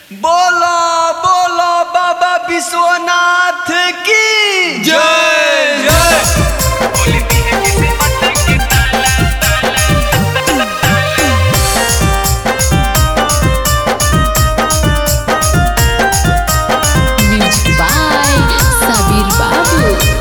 बोलो बोलो बाबा विश्वनाथ की जय जय Music by Sabir Babu.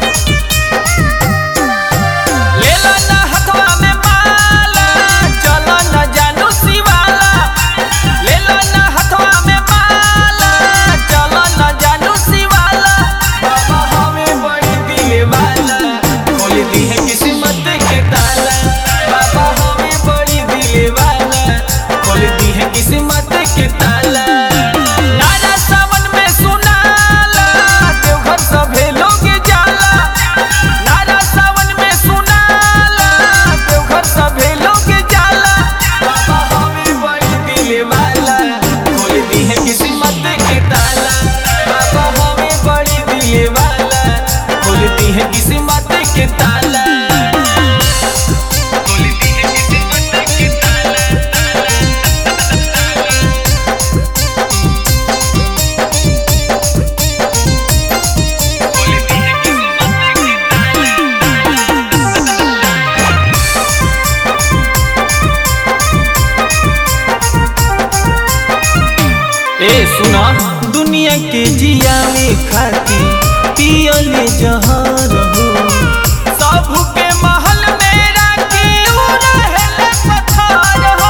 लेला ना हथवा में माला चलो ना जानू शिवाला लेला ना हथवा में माला चलो ना जानू शिवाला बाबा हमें बड़ी दिले वाला खोल दी है किस्मत के ताला बाबा हमें बड़ी दिले वाला खोल दी है किस्मत के ताला नारा सावन में सुनाला देवघर सभे लोग जाला नारा सावन में सुनाला देवघर सभे लोग जाला बाबा हमें बड़ी दिले वाला खोल दी है किस्मत के ताला बाबा हमें बड़ी दिले वाला खोल दी है किस्मत के ताला खोल दी है किस्मत के ताला खोल दी है किस्मत के ताला ए सुना दुनिया के जिया में खाती पियले जहर हो सब के महल में राखी उ रहेले पत्थर हो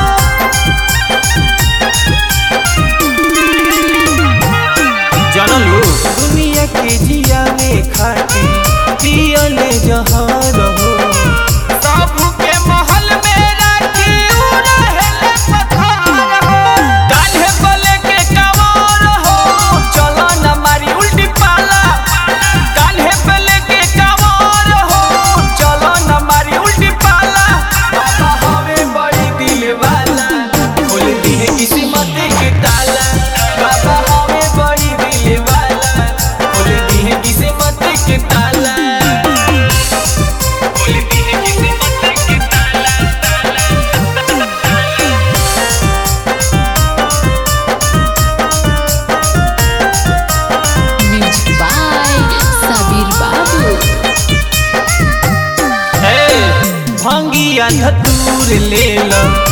जनलू दुनिया के जिया में खाती पियले जहर हो सब के महल में राखी उ रहेले पत्थर हो कान्हे बले के कवार हो चलो न मारी उल्टी पाला कान्हे बले के कवार हो चलो न मारी उल्टी पाला बाबा हमें बड़ी दिल वाला खोल दी है किस्मत के ताला बाबा हमें बड़ी दिल वाला खोल दी है किस्मत के ताला खोल दी है किस्मत के ताला Music by Sabir Babu. हे भंगिया धतूर ले लो